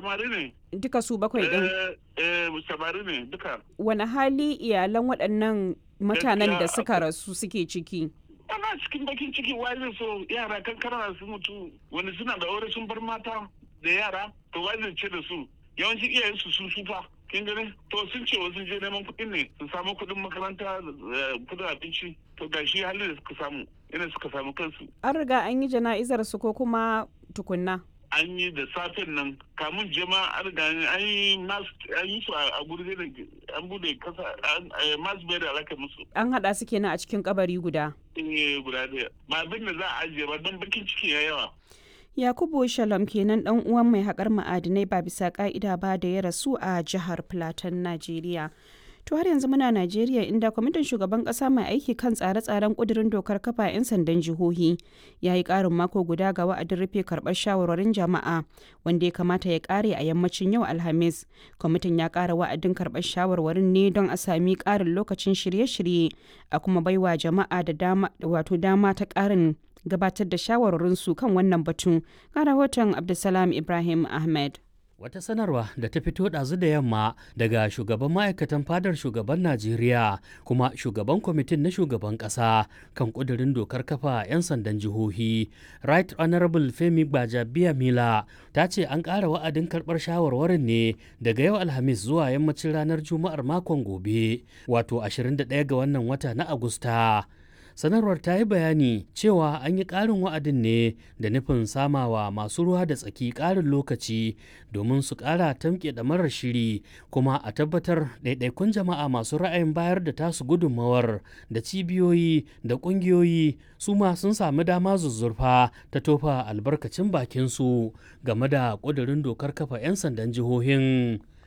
samari ne duka su bakwai din eh eh samari ne duka wani hali iyalan waɗannan mutanen da Gaskiya suka akwai- rasu suke ciki ana cikin bakin ciki wai zai so yara kankana su mutu wani suna da aure sun bar mata da yara to wai zai ce da su yawanci iyayen su sun sufa kin gani to sun ce wasu je neman kuɗin ne su samu kuɗin makaranta eh, kuɗin abinci to gashi halin da suka samu yana suka samu kansu an riga an yi jana'izar su ko kuma tukunna an yi da safen nan kamun jama an riga an yi mas an yi su a a guri da an bude kasa an eh, mas bai da alaka musu an haɗa su kenan a cikin kabari guda eh guda daya ba abin da za a ajiye ba don bakin ciki ya yawa yakubu shalom kenan dan uwan mai haƙar ma'adinai ba bisa ka'ida ba da ya rasu a jihar plateau najeriya to har yanzu muna najeriya inda kwamitin shugaban kasa mai aiki kan tsare-tsaren kudirin dokar kafa 'yan sandan jihohi ya yi karin mako guda ga wa'adin rufe karbar shawarwarin jama'a wanda ya kamata ya kare a yammacin yau alhamis kwamitin ya kara wa'adin karbar shawarwarin ne don a sami karin lokacin shirye-shirye a kuma baiwa jama'a da dama wato dama ta karin gabatar da shawarwarinsu kan wannan batun ga rahoton abdulsalam ibrahim ahmed Wata sanarwa da ta fito ɗazu da yamma daga shugaban ma'aikatan fadar shugaban Najeriya kuma shugaban kwamitin na shugaban ƙasa kan ƙudurin dokar kafa 'yan sandan jihohi. Right Honorable Femi Gbajabiya Mila ta ce an ƙara wa'adin karɓar shawarwarin ne daga yau Alhamis zuwa yammacin ranar Juma'ar makon gobe, wato 21 ga wannan wata na Agusta. sanarwar ta yi bayani cewa an yi ƙarin wa'adin ne da nufin samawa masu ruwa da tsaki ƙarin lokaci domin su ƙara tamke da marar shiri kuma a tabbatar ɗaiɗaikun jama'a masu ra'ayin bayar da tasu gudunmawar da cibiyoyi da ƙungiyoyi su ma sun sami dama zuzzurfa ta tofa albarkacin bakinsu game da ƙudurin dokar kafa 'yan sandan jihohin